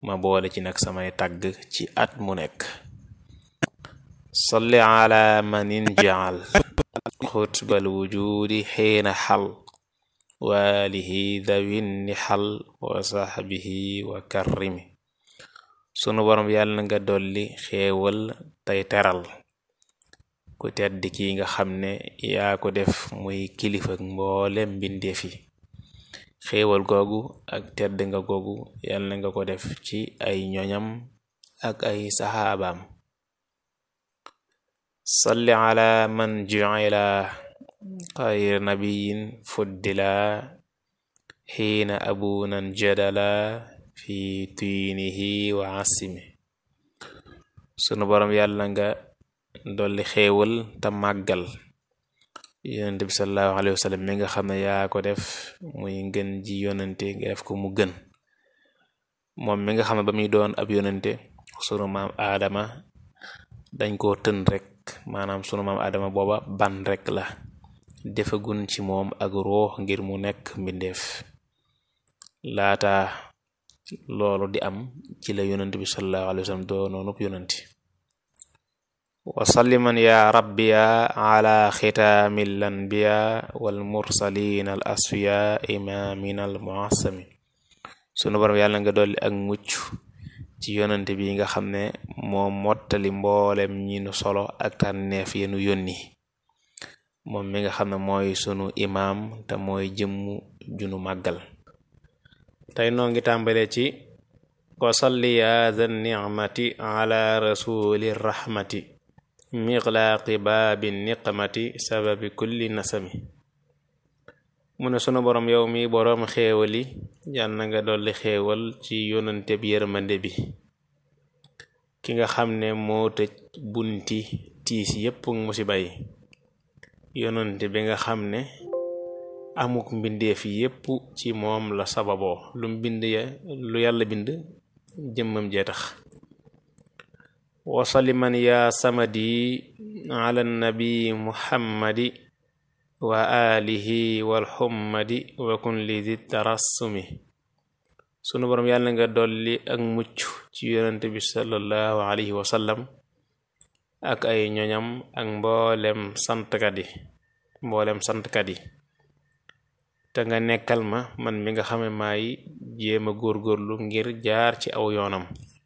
ma boole ci nag samay tagg ci at mu nekk salli ala manin jaal xutbal wujudi xiina xal waalihi dawin ni xal wa saxbihi wa karrimi sunu borom yàlla na nga dolli xéewal tey teral ku tedd ki nga xam ne yaa ko def muy kilifa mboolem mbindeef yi xéewal googu ak tedd nga googu yàlla na nga ko def ci ay ñoñam ak ay saxaabaam salli ala man ju'ila xayr nabiyin fuddila xiina abunan jadala fi tuynihi wa asimi sunu borom yàlla nga dolli xéewal te màggal yonente bi sallallahu alayhi wa sallam mi nga xam ne yaa ko def muy ngën ji yonente nga def ko mu gën moom mi nga xam ne ba muy doon ab yonente sunu maam aadama dañ koo tën rek maanaam sunu maam aadama booba ban rek la defagun ci moom ak ruux ngir mu nekk mbindeef laata loolu di am ci la yonent bi sallallahu alayhi wa sallam doonoonub yonenti wasalliman ya rabbiya ala xitaami l anbiya wal mursalin al asfiya imamin al muassami sunu borom yàlla nga dolli ak mucc ci yonante bi nga xam ne moo mottali mboolem ñi nu solo ak tànneef yenu yónni moom mi nga xam ne mooy sunu imaam te mooy jëmmu junu màggal tey noo ngi tàmbale ci wasalli ya dha nicmati ala rasuli rahmati miqlaaqi baabi niqmati sababi kulli nasami mu ne sunu borom yow mi boroom xéewali yal na nga dolli xéewal ci yonante bi yërmande bi ki nga xam ne moo tëj bunti tiis yépp musiba yi yonante bi nga xam ne amuk mbindeef yépp ci moom la sababoo lu mbind ya lu yàlla bind jëmmam jee tax wasaliman ya samadi ala nabi muhammadi wa alihi wal xummadi wa kun li di tarassumi sunu boroom yàlla nga dolli ak mucc ci yonente bi sallallahu alayhi wa sallam ak ay ñoñam ak mboolem santkat yi mboolem santkat yi te nga nekkal ma man mi nga xame maay jéem a góorgóorlu ngir jaar ci aw yoonam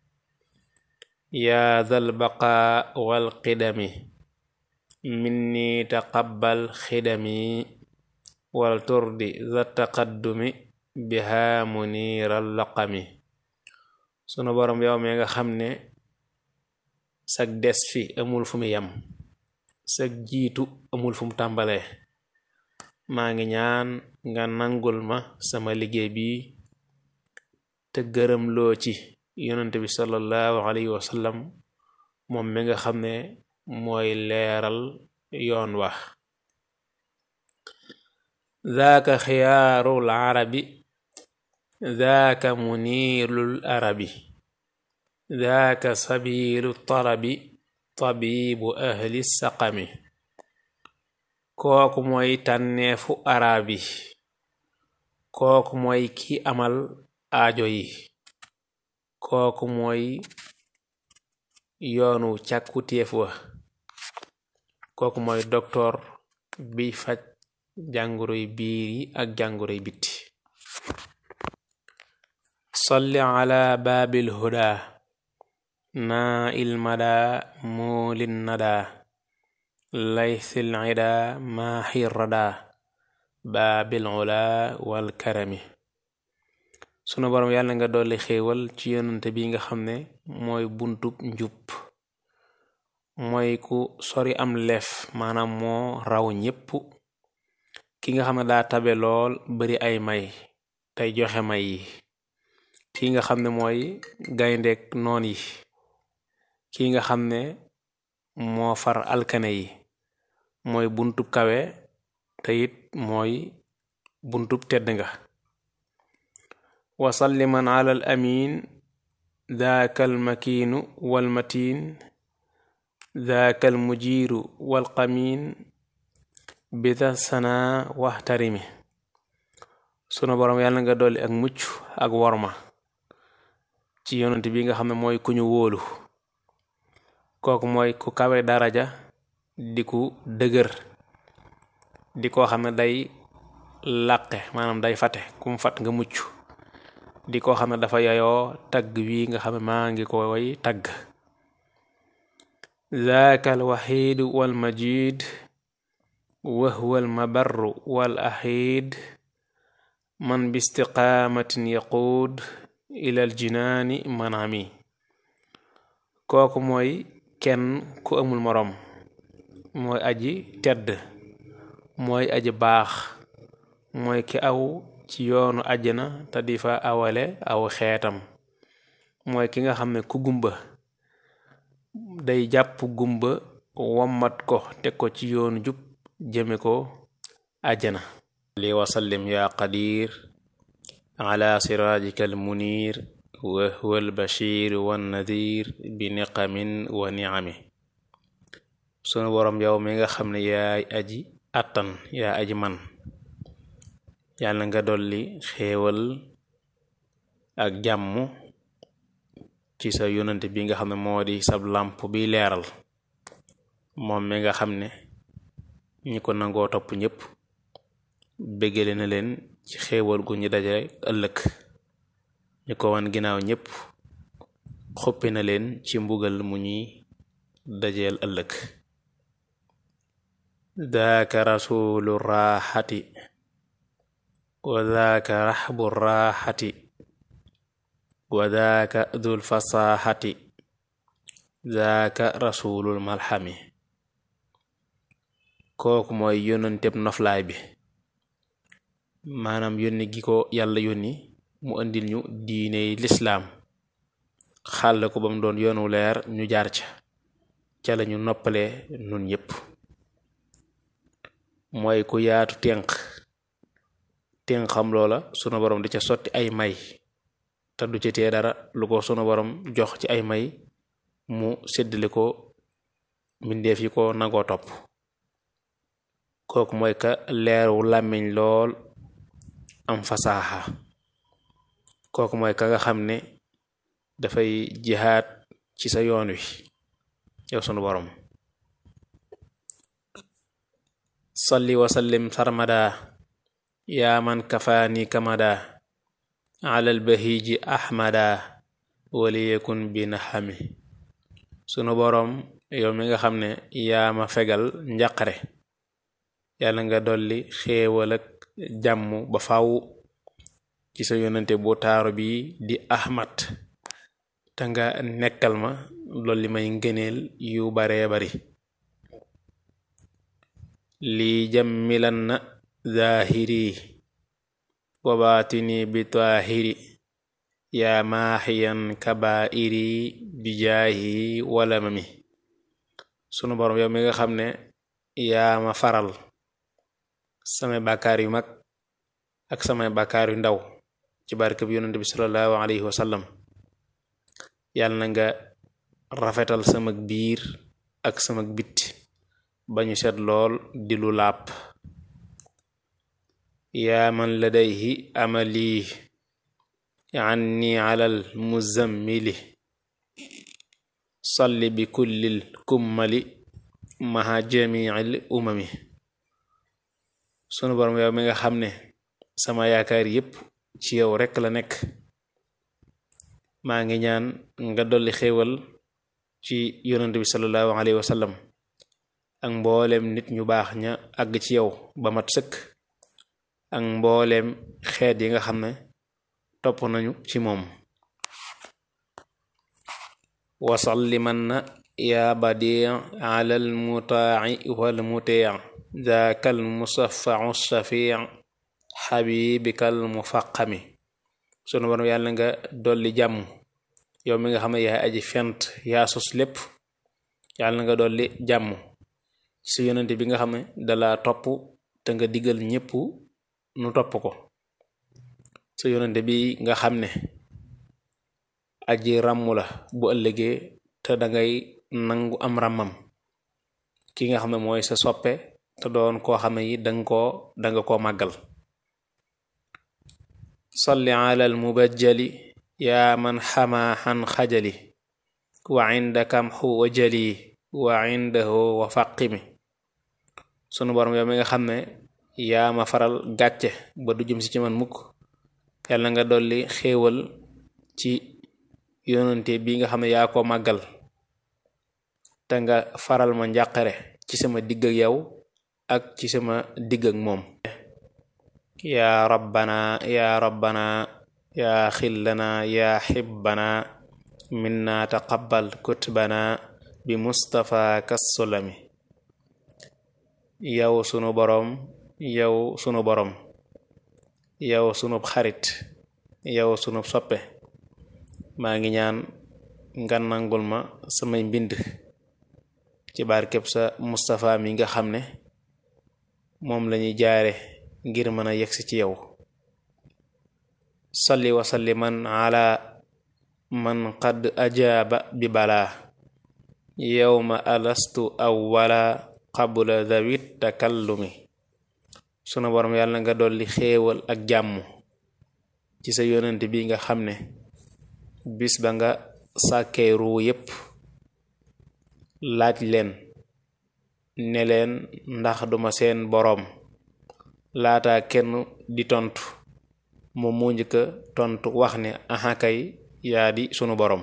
yaa dal baqa wal qidami minni taqabbal xidami wal turdi za taqaddumi biha muniral laqami sunu borom yow mi nga xam ne sag des fi amul fu mu yam sag jiitu amul fu mu tàmbalee maa ngi ñaan nga nangul ma sama liggéey bi te gërëm loo ci yonente bi sallallahu alayhi wa sallam moom mi nga xam ne mooy leeral yoon wa daaka xiyaarul arabi daaka muniirul arabi daaka sabilu talabi tabibu ahli saqami kooku mooy tànneefu arabi kooku mooy ki amal aajo yi kooku mooy yoonu càkkutéef wa kooku mooy doktoor biy faj jàngoroy biir yi ak jàngoroy bitti salli ala baabil huda naa il mada muulin nada laysil ida maaxir rada baabil ula wal karami sunu boroom yàlla nga dolli xéewal ci yonante bi nga xam ne mooy buntub njub mooy ku sori am lef maanaam moo raw ñépp ki nga xam ne daa tabe lool bari ay may tey joxe may yi ki nga xam ne mooy gayndeek noon yi ki nga xam ne moo far alkane yi mooy buntub kawe te it mooy buntub tedd nga wasalliman ala al amin daaka al makiinu wal matin daaka al mujiiru wal qamin bida sana waxtarimi sunu boroom yàlla nga dolli ak mucc ak worma ci yonent bi nga xam ne mooy ku ñu wóolu kooku mooy ku kawe daraja di ku dëgër di koo xam ne day làqe maanaam day fate ku mu fat nga mucc di koo xam ne dafa yayoo tagg wi nga xam ne maa ngi koy tagg zaaka alwaxiidu walmajid wa huwa almabarru wal axiid man bi istiqaamatin yaquud ila aljinaani manami kooku mooy kenn ku amul moroom mooy aji tedd mooy aji baax mooy ki aw ci yoonu àjjana te di fa awale aw xeetam mooy ki nga xam ne ku gumba day jàpp gumba wommat ko teg ko ci yoonu jub jëme ko àjjana li wasallim yaa qadir ala siraajika almuniir wa huwa albashir wannadir bi niqamin wa niami sunu boroom yow mi nga xam ne yaay aji attan yaa aji man yàlla nga dolli xéewal ak jàmm ci sa yonante bi nga xam ne moo di sab làmp bi leeral moom mi nga xam ne ñi ko nangoo topp ñépp béggale na leen ci xéewal gu ñu daje ëllëg ñu ko wan ginnaaw ñépp xuppi na leen ci mbugal mu ñuy dajeel ëllëg daaka rasulu raaxati wa daaka raxbu raaxati wa daaka dul fasaaxati daaka rasulul malxami kooku mooy yónnanteb noflaay bi maanaam yónni gi ko yàlla yónni mu andil ñu diiney lislaam xàll ko ba mu doon yoonu leer ñu jaar ca ca lañu noppale nun ñépp mooy ku yaatu ténq ténq xam loola sunu borom di ca sotti ay may te du ca tee dara lu ko sunu borom jox ci ay may mu séddale ko mbindeef yi ko nangoo topp kooku mooy ka leeru làmmiñ lool am fasaaxa kooku mooy ka nga xam ne dafay jihaat ci sa yoon wi yow sunu borom salli wasallim sarmada yaa man kafaani kamada alal bahiji ahmada waliyekun bi naxami sunu boroom yow mi nga xam ne yaa ma fegal njaqare yàlla nga dolli xéewal ak jàmm ba faw ci sa yonante bu taaru bi di ahmad te nga nekkal ma dolli may ngëneel yu baree bari lii jammilan na zaahiri wa baatini bi taahiri yaa maaxiyan kabaa'iri bi jaahi wala mami sunu borom yow mi nga xam ne yaa ma faral samay bàkkaar yu mag ak samay bàkkaar yu ndaw ci barke bi yonent bi sallallahu alayhi wa sallam yàlla na nga rafetal sama biir ak sama bitti ba ñu set lool di lu làpp yaa man ladayhi amali anni alal muzammili salli bi kullil kummali maha jamiil umami sunu borom yow mi nga xam ne sama yaakaar yépp ci yow rekk la nekk maa ngi ñaan nga dolli xéewal ci yonent bi sallallahu alayhi wa sallam ak mbooleem nit ñu baax ña àgg ci yow ba mat sëkk ak mbooleem xeet yi nga xam ne topp nañu ci moom wasalliman na yaa badi ala almutaaci walmutii daaka almusafau shafii xabibika almufaqami sunu borom yàlla nga dolli jàmm yow mi nga xam ne yaay aji fent yaa sos lépp yàlla nga dolli jàmm ci yonente bi nga xam ne dala topp te nga digal ñépp nu topp ko sa yonente bi nga xam ne aji ràmm la bu ëllëgee te dangay nangu am ràmmam ki nga xam ne mooy sa soppe te doon koo xam ne yi danga koo danga koo màggal salli ala al mubajjali yaa man xamaa xan xajali wa inda kam xu wa jali wa indahu wa faqimi sunu borom yow mi nga xam ne yaa ma faral gàcce ba du jëm si ci man mukk yàlla nga dolli xéewal ci yonante bi nga xam ne yaa ko màggal te nga faral ma njàqare ci sama digg ak yow ak ci sama digg ak moom yaa rabbana yaa rabbana yaa xillana yaa xibbana minna taqabbal kutbana bi mustafa kassulami yow sunu boroom yow sunu boroom yow sunub xarit yow sunub soppe maa ngi ñaan nga nangul ma samay mbind ci barkeb sa Mustafa mi nga xam ne moom lañuy jaare ngir mën a yegsi ci yow salli wa salliman ala man qad ajaaba bi balaa yowma alastu awwala qabla dawit takallumi sunu borom yàlla nga dolli xéewal ak jàmm ci sa yonent bi nga xam ne bis ba nga sàkkee ruu yépp laaj leen ne leen ndax duma seen boroom laata kenn di tontu moom mu njëkka tontu wax ne axakay yaa di sunu boroom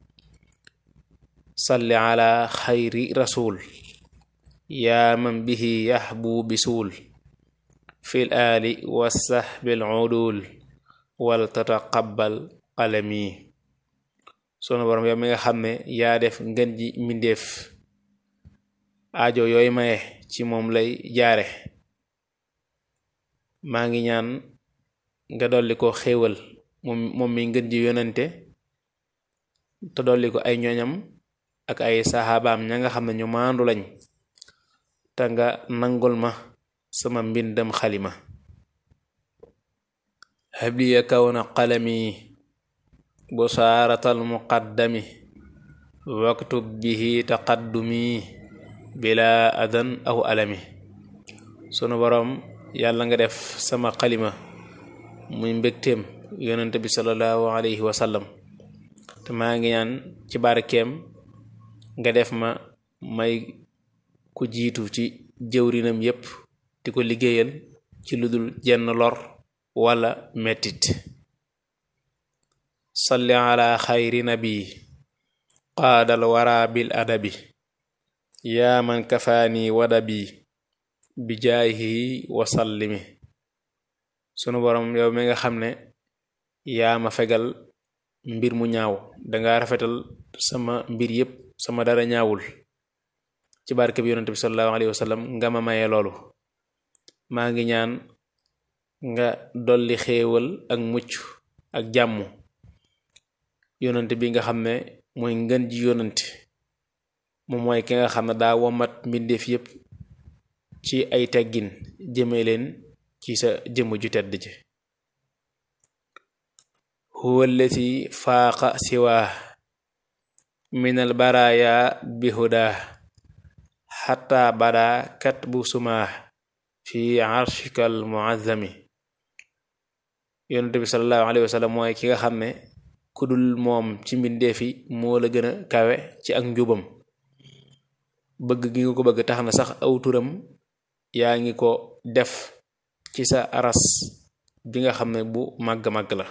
salli ala xayri rasul yaa man bihi yaxbu bisuul fil aali wa sahbil udul wal tataqabbal qalami sunu boroom yow mi nga xam ne yaa def ngën ji mbindeef aajo yooyu maye ci moom lay jaare maa ngi ñaan nga dolli ko xéewal moom moom mi ngën ji yonante te dolli ko ay ñoñam ak ay saxaabaam ña nga xam ne ñu maandu lañ te nga nangul ma sama mbindam xalima habliya kawna qalami busaaratal muqaddami waktub bihi taqaddumi bila adan aw alami sunu boroom yàlla nga def sama xalima muy mbégteem yonente bi sallallahu alayhi wa sallam te maa ngi ñaan ci barkeem nga def ma may ku jiitu ci jëwrinam yépp di ko liggéeyal ci ludul jenn lor wala mettit salli ala xayri nabi qaadal wara bil adabi yaa man kafaani wadabi bi jaayihi wasallimi sunu borom yow mi nga xam ne yaa ma fegal mbir mu ñaaw danga rafetal sama mbir yépp sama dara ñaawul ci barke bi yonent bi sallallahu alayhi wa sallam nga ma maye loolu maa ngi ñaan nga dolli xéewal ak mucc ak jàmm yonent bi nga xam ne mooy ngën ji yonent moom mooy ki nga xam ne daa womat mbindeef yépp ci ay teggin jëme leen ci sa jëmm ju tedd ji huwa allati faaqa siwaa min al baraya bi hudaa xatta bada katbu sumaa fi arshikal muazzami yonent bi sallallahu alayhi wa sallam mooy ki nga xam ne ku dul moom ci mbindeefi moo la gën a kawe ci ak njubam bëgg gi nga ko bëgg tax na sax aw turam yaa ngi ko def ci sa aras bi nga xam ne bu màgg-màgg la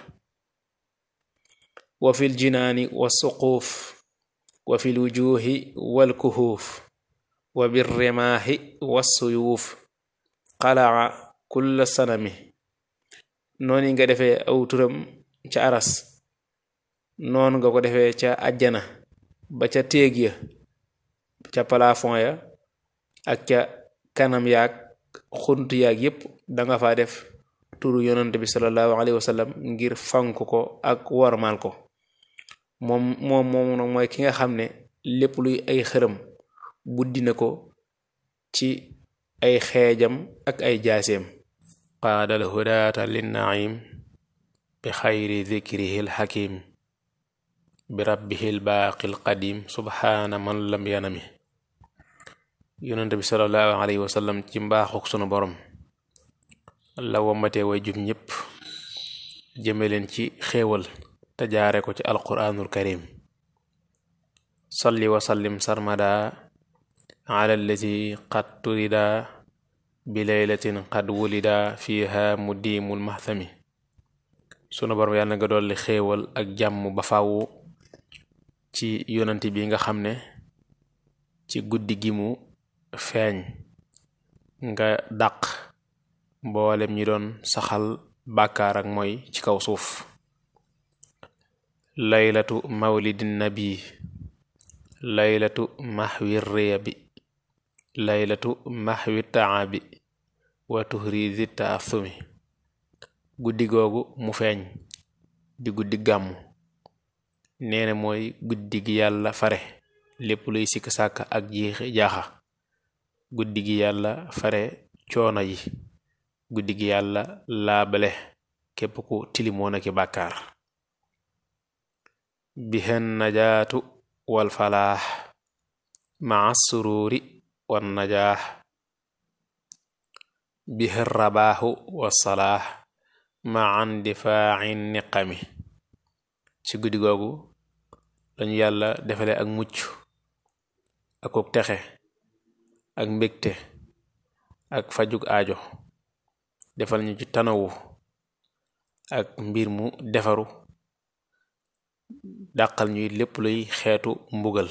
wa fil jinaani wa suquuf wa fil wujuhi wal kuhuuf wa bir rimaahi wa suyuuf qalaa kulla sanami noonu nga defee aw turam ca aras noonu nga ko defee ca ajjana ba ca téeg ya ca plafond ya ak ca kanam yaag xunt yaag yépp danga fa def turu yonante bi sallallahu alayhi wa sallam ngir fank ko ak wormaal ko moom moom moom nag mooy ki nga xam ne lépp luy ay xërëm buddi na ko ci ay xeejam ak ay jaaseem qaadal hudaata linnaim bi xayri dikrihi lxakim bi rabbihi lbaaqi lqadim subhaana man lam yanami yonente bi sallallahu alayhi wa sallam ci mbaaxuk sunu borom la womatee way jub ñépp jëme leen ci xéewal te jaare ko ci alquraanul karim salli wa sallim sarmada ala allazi qad turida bi laylatin qad wulida fiha mudiimul mahthami sunu borom yàlla nga dolli xéewal ak jàmm ba fàwwu ci yonent bi nga xam ne ci guddi gi mu feeñ nga dàq mboolem ñi doon saxal bàkkaar ak mooy ci kaw suuf laylatu mawlidin nabi laylatu mahwi riyabi laylatu mahwi taabi wa tuhrizi taasumi guddi googu mu feeñ di guddi gàmmu neene mooy guddi gi yàlla fare lépp luy sikk sàkk ak jiixi jaaxa guddi gi yàlla fare coono yi guddi gi yàlla laabale képp ku tilimoon aki bàkkaar bihen najaatu wal falaax maa suruuri wan najaax bihen rabaaxu wasalaax ma an difaaci niqami ci guddi googu lañu yàlla defale ak mucc akuk texe ak mbégte ak fajug aajo defal ñu ci tanawu ak mbir mu defaru dàqal ñuy lépp luy xeetu mbugal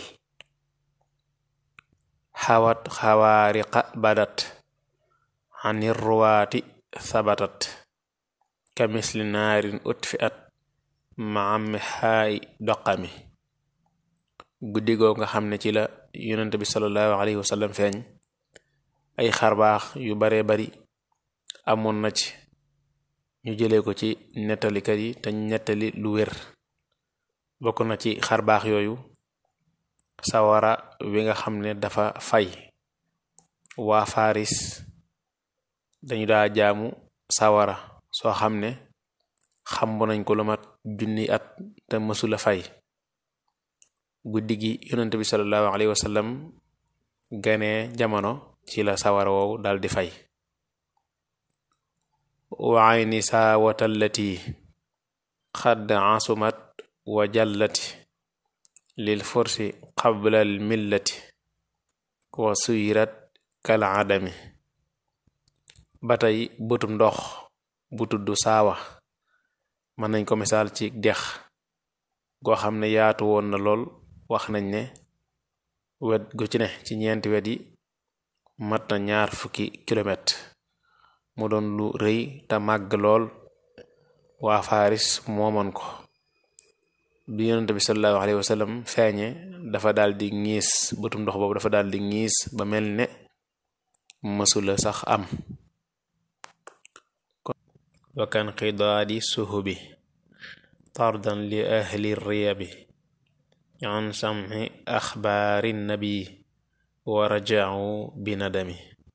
xawat xawaariqa badat anir ruwaati sabatat ka misli naarin utfi at maami xaay doqami guddi goo nga xam ne ci la yonent bi sallallahu alayhi wasallam feeñ ay xarbaax yu baree bari amoon na ci ñu jëlee ko ci nettalikat yi te nettali lu wér bokk na ci xarbaax yooyu sawara wi nga xam ne dafa fay waa faris dañu daa jaamu sawara soo xam ne xambu nañ ko lu mat junni at te mësula fay guddi gi yonent bi sallallahu alayhi wasallam ganee jamono ci la sawara woowu daldi fay wa ayni saawatallati xadd asumat wa jallati lil forsi qablal millati wa suyirat kal adami ba tey bëtum ndox bu tudd saawa mën nañ ko misaal ci dex goo xam ne yaatu woon na lool wax nañ ne wet gu ci ne ci ñeenti wet yi mat na ñaar fukki kilomètre mu doon lu rëy te màgg lool waa faris moomoon ko bi yonent bi sallallahu alayhi wa sallam feeñe dafa daal di ñiis bëtum ndox boobu dafa daal di ñiis ba mel ne mësula sax am wakan qidaadi suhubi tardan li ahli riyabi an sam'i axbaari nabi wa raja'u bi nadami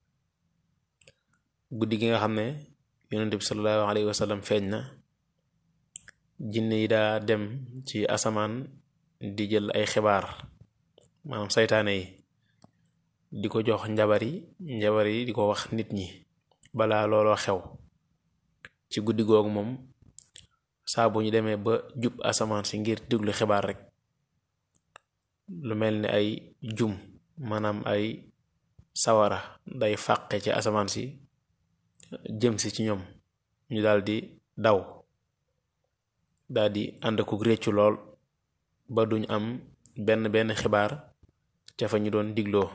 guddi gi nga xam ne yonent bi sallallahu alayhi wa sallam feeñ na jinne yi daa dem ci asamaan di jël ay xibaar maanaam saytaane yi di ko jox njabar yi njabar yi di ko wax nit ñi balaa looloo xew ci guddi googu moom saa bu ñu demee ba jub asamaan si ngir déglu xibaar rek lu mel ni ay jum maanaam ay sawara day fàqe ci asamaan si jëm si ci ñoom ñu daldi daw daldi ànd ak réccu lool ba duñ am benn benn xibaar ca fa ñu doon digloo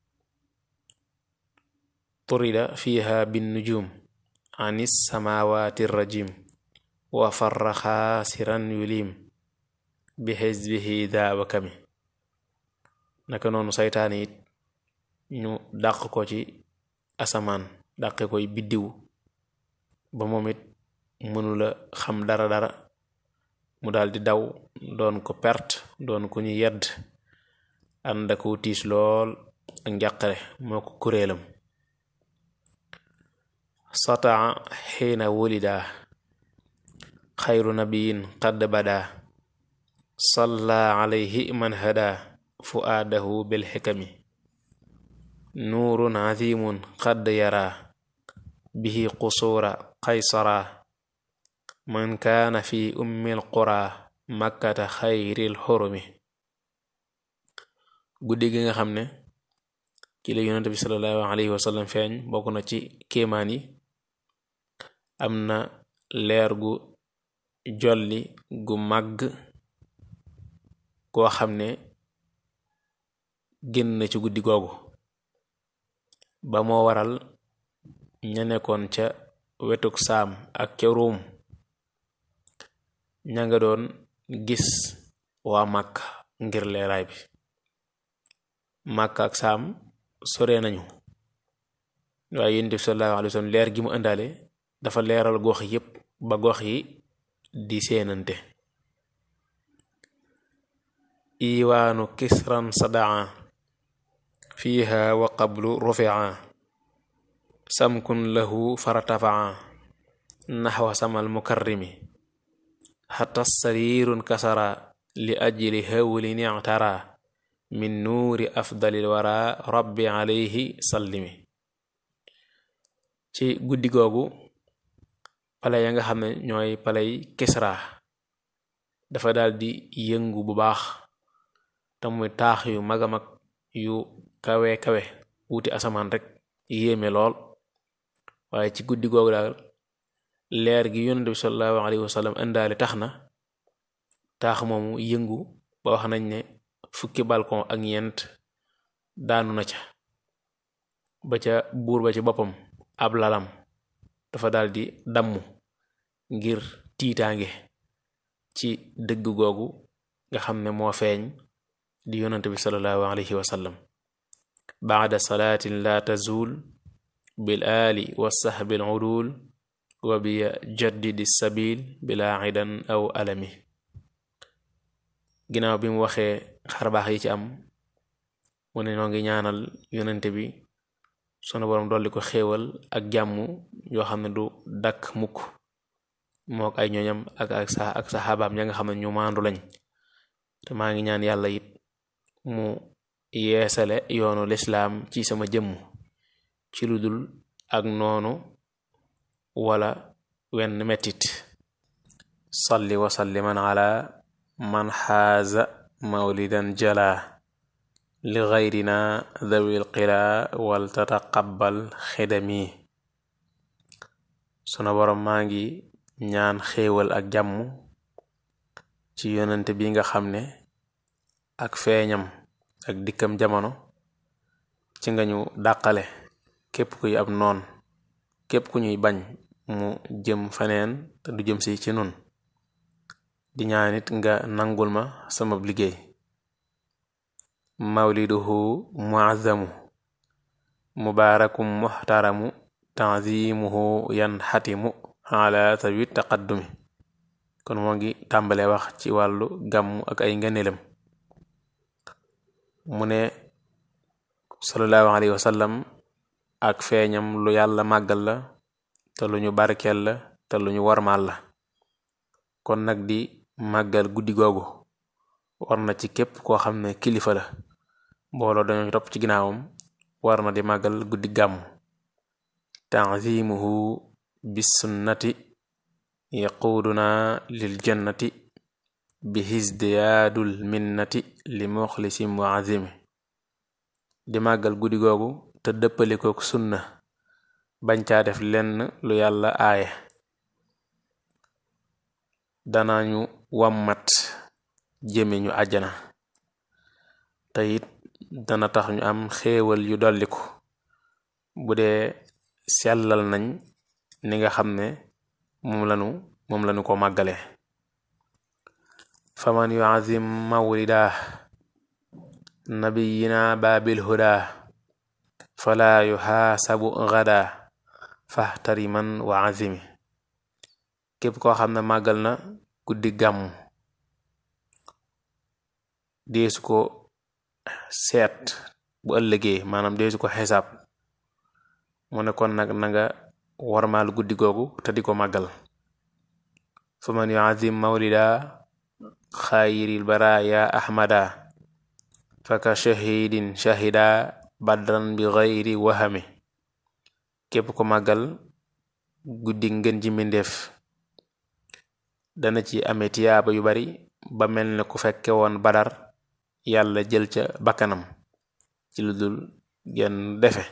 turida fiha bin nujum anis samawati rajim wa farra xaasiran yulim bi xisbihi daawa kami naka noonu saytaane it ñu dàq ko ci asamaan dàqe koy biddiw ba moom it mënula xam dara dara mu daldi daw doon ko perte doon ku ñu yedd ànd ak tiis lool ak njàqare moo ko kuréelam sataa xiina wulida xayru nabiyin qad bada salla alayhi man hada fuaadahu bilxikami nuurun azimun qad yara bihi qusuura qaysara man kaana fi ummi alqura makkata xayril xurumi guddi gi nga xam ne ci la yonent bi sallallahu alayhi wa sallam feeñ bokk na ci kéemaan yi am na leer gu jolli gu màgg goo xam ne génn na ci guddi googu ba moo waral ña nekkoon ca wetuk saam ak ca ruum ña nga doon gis waa màkk ngir leeraay bi màkk ak saam sore nañu waaye yonent bi sallallahu alayhi wa sallam leer gi mu ëndaale dafa leeral gox yépp ba gox yi di seenante iwaanu kisran sadaa fiiha wa qablu rufia samkun lahu faratafaa naxwa samal mukarrimi xata sarirun kasara li ajli hawlin ictara min nuuri afdalil wara rabbi alayhi sallimi ci guddi googu pale ya nga xam ne ñooy paley kisra dafa daldi yëngu bu baax te muy taax yu mag a mag yu kawe kawe wuti asamaan rek yéeme lool waaye ci guddi googu daal leer gi yonent bi sallallahu alayhi wasallam indaale tax na taax moomu yëngu ba wax nañ ne fukki balcon ak ñeent daanu na ca ba ca buur ba ci boppam ab lalam dafa daldi damm ngir tiitaange ci dëgg googu nga xam ne moo feeñ di yonante bi sallallahu alayhi wa sallam baada salaatin la tazul bil aali wa sahbi al udul wa bi jaddidi sabil bila idan aw alami ginnaaw bi mu waxee xarbaax yi ci am mu ne noo ngi ñaanal yonante bi sunu boroom dolli ko xéewal ak jàmm yoo xam ne du dakk mukk mook ay ñooñam ak ak sa ak saxaabaam ña nga xam ne ñu maandu lañ te maa ngi ñaan yàlla it mu yeesale yoonu lislaam ci sama jëmm ci lu dul ak noonu wala wenn mettit salli wa salliman ala man xaaza mawlidan jala li gayrina dawil qira wal tataqabbal xidami suna boroom maa ngi ñaan xéewal ak jàmm ci yonente bi nga xam ne ak feeñam ak dikkam jamono ci nga ñu dàqale képp kuy ab noon képp ku ñuy bañ mu jëm faneen te du jëm si ci nun di ñaanit nga nangul ma sama liggéey mawliduhu muazzamu mubaarakum muxtaramu tanzimuhu yan xatimu ala sawi taqaddumi kon moo ngi tàmbalee wax ci wàllu gàmmu ak ay ngëneelam mu ne sallallahu alayhi wa sallam ak feeñam lu yàlla màggal la te lu ñu barkeel la te lu ñu warmaal la kon nag di màggal guddi googu war na ci képp koo xam ne kilifa la mbooloo dañoo topp ci ginnaawam war na di màggal guddi gàmmu tanzimuhu bis sunnati yaquuduna lil jannati bi hisdiyaadul minnati li muxlisi muazimi di màggal guddi googu te dëppalikook sunna bañ caa def lenn lu yàlla aaye danañu wàmmat jëme ñu àjjana te it dana tax ñu am xéewal yu dolliku bu dee sellal nañ ni nga xam ne moom lanu moom lanu ko màggale faman yuazim mawlida nabiyina baabil huda fala yuxaasabu gada fahtariman wa azimi képp koo xam ne màggal na guddi gàmmu deesu ko seet bu ëllëgee maanaam deesu ko xisaab mu ne kon nag na nga warmaal guddi googu te di ko màggal fa man yuazim mawlida xayril baraya ahmada faka shahidin shahida badran bi gayri wahami képp ko màggal guddi ngën ji mbindeef dana ci amee tiyaaba yu bari ba mel ne ku fekke woon badar yàlla jël ca bakkanam ci lu dul genn defe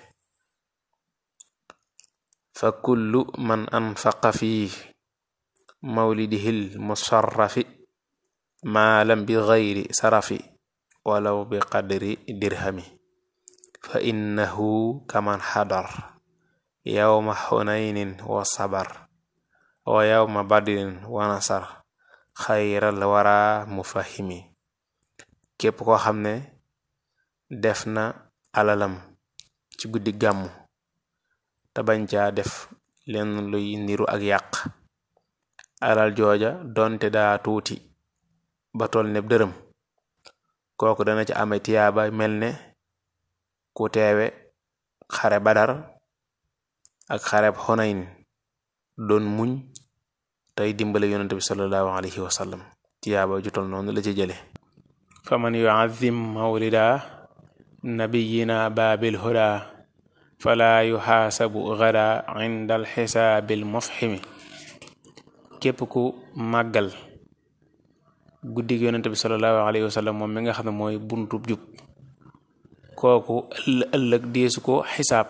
fa kullu man anfaqa fi mawlidihil musarrafi maalam bi gayri sarafi walaw bi qadri dirhami fa innahu kaman xadar yawma xunaynin wa sabar wa yawma badrin wa nasar xayral wara mufahimi képp koo xam ne def na alalam ci guddi gàmmu te bañ caa def lenn luy niru ak yàq alal jooja donte daa tuuti ba tol ne dërëm kooku dana ci ame tiyaaba mel ne ku teewe xare badar ak xareb xonayn doon muñ tey dimbale yonente bi sallallahu alayhi wa sallam tiyaaba ju tol noonu la ci jële faman yuazim mawlida nabiyina baabil huda fala yuxaasabu gada inda alxisaabil mufhimi képp ku màggal guddig yonente bi sallallahu alayhi wa sallam moom mi nga xam ne mooy buntub jub kooku ëllëg deesu ko xisaab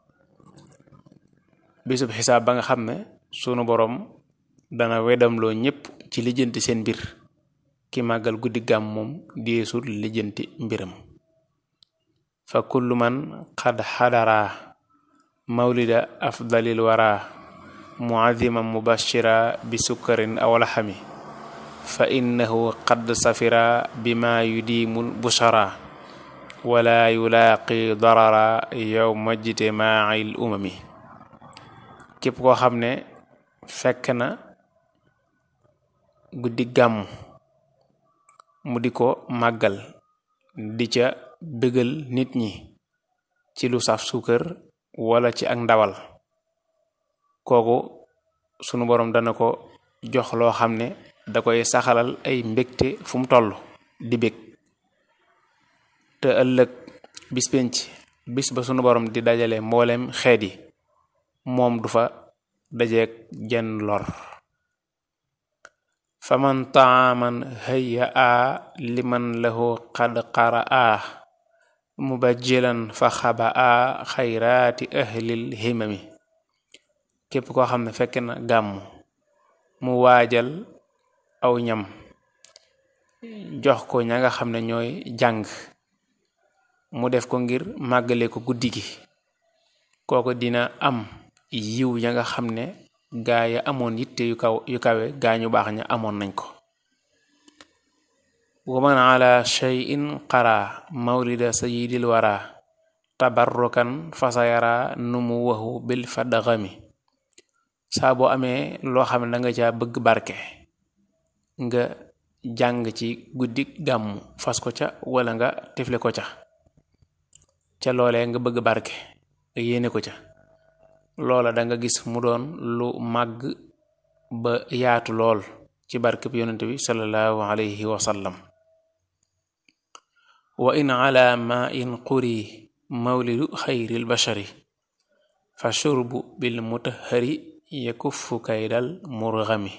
bisub xisaab ba nga xam ne sunu borom dana wedamloo ñépp ci lijjanti seen mbir ki màggal guddi gàmm moom deesul lijjanti mbiram fa kullu man xad xadara mawlida afdalil wara muaziman mubashira bi sukkarin aw laxami fa innahu qad safira bima yudimul bushara wala yulaaqi darara yowma ijtimaacil umami képp koo xam ne fekk na guddi gàmm mu di ko màggal di ca bëggal nit ñi ci lu saf suukar wala ci ak ndawal kooku sunu boroom dana ko jox loo xam ne da koy saxalal ay mbégte fu mu toll di bég te ëllëg bis penc bis ba sunu boroom di dajale mboolem xeet yi moom du fa dajeek jenn lor faman taaman hayya a liman lahu qad qara a mubajjilan fa xaba a xayraati ahlil himami képp koo xam ne fekk na gàmm mu waajal aw ñam jox ko ña nga xam ne ñooy jàng mu def ko ngir màggale ko guddi gi kooku dina am yiw ya nga xam ne gaa ya amoon yitte yu kaw yu kawe gaa ñu baax ña amoon nañ ko waman ala cheyin qara mawlida sayidil wara tabarrukan fasayara numu waxu bil fadgami saa boo amee loo xam ne da nga caa bëgg barke nga jàng ci guddi gàmmu fas ko ca wala nga tifle ko ca ca loolee nga bëgg barke nga yéene ko ca loola da nga gis mu doon lu màgg ba yaatu lool ci barke bi yonente bi sallallahu alayhi wa sallam wa in ala ma in quri mawlidu xayril bashari fa shurbu bil mutahari yakuffu kaydal murgami